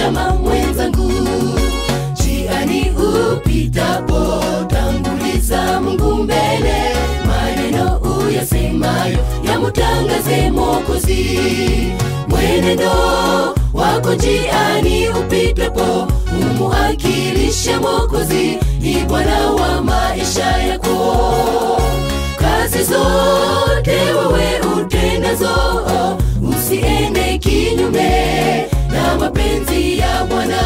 salama mwenzangu jiani upitapo tanguliza mungu mbele maneno uyasemayo yamutangaze mokozi mwenendo wako jiani upitapo umuakilishe mokozi ni bwana wa maisha yako kazi zote wewe utendazo usiende kinyume na mapenzi ya bwana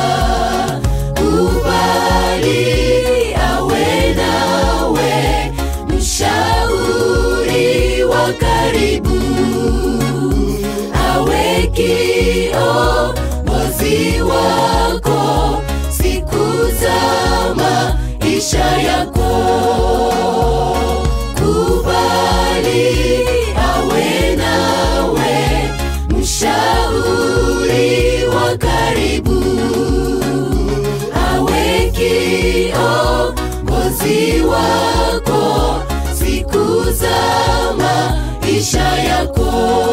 kubali awe nawe mshauri wa karibu awe kiongozi wako siku za maisha yako kubali awe nawe mshauri wa karibu awe kiongozi wako siku za maisha yako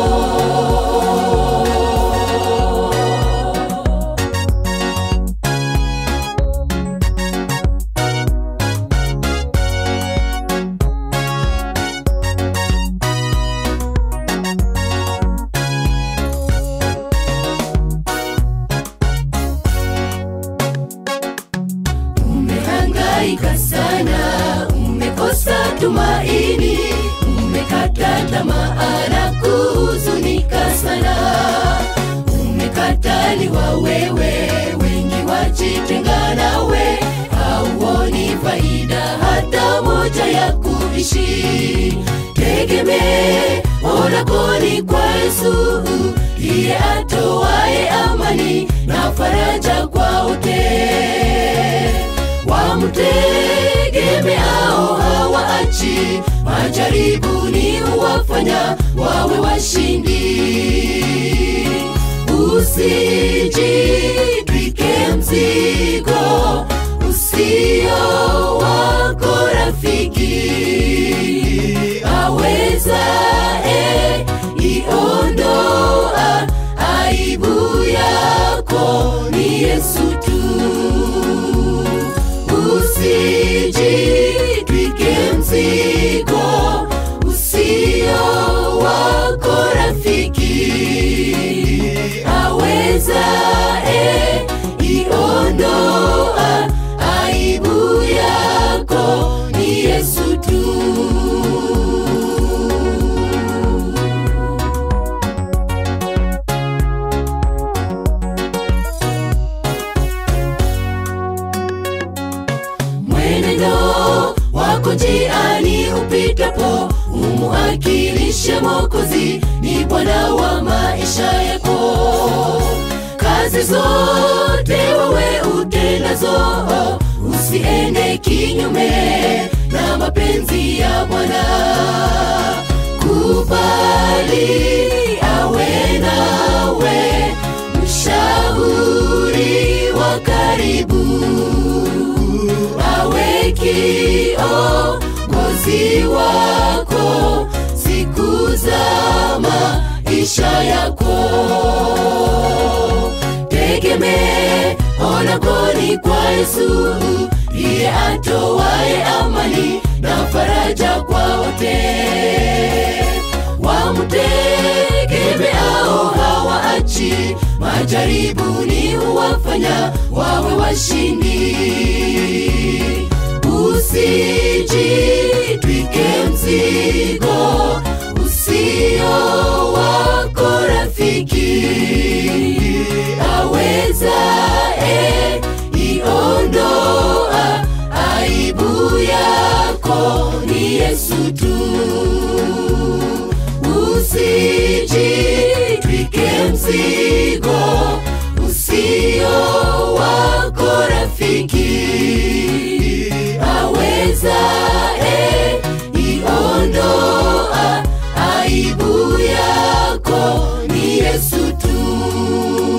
umehangaika sana umekosa tumaini umekata tamaa na kuhuzunika sana umekataliwa wewe wengi wajitenga nawe hauoni faida hata moja ya kuishi tegemee lako ni kwa yesu ndiye atoaye amani na faraja kwa wote wamtegemeao hawaachi majaribuni huwafanya wawe washindi usijitwike mzigo usio wako rafiki awezae iondoa aibu yako ni yesu tu usijitwike mzigo usio wako rafiki awezae iondoa aibu yako ni yesu tu mwenendo wako njiani upitapo umuakilishe mokozi ni bwana wa maisha yako kazi zote wewe utendazo usiende kinyume na mapenzi ya bwana kubali awe nawe mshauri wa karibu awe kiongozi wako siku za maisha yako tegemee onakoni kwa yesu ndiye atowaye amani na faraja kwa wote wamtegemeao hawaachi majaribuni huwafanya wawe washindi usijitwike mzigo usio wako rafiki awezae iondoa aibu yako ni yesu tu usijitwike mzigo usio wako rafiki awezae iondoa aibu yako ni yesu tu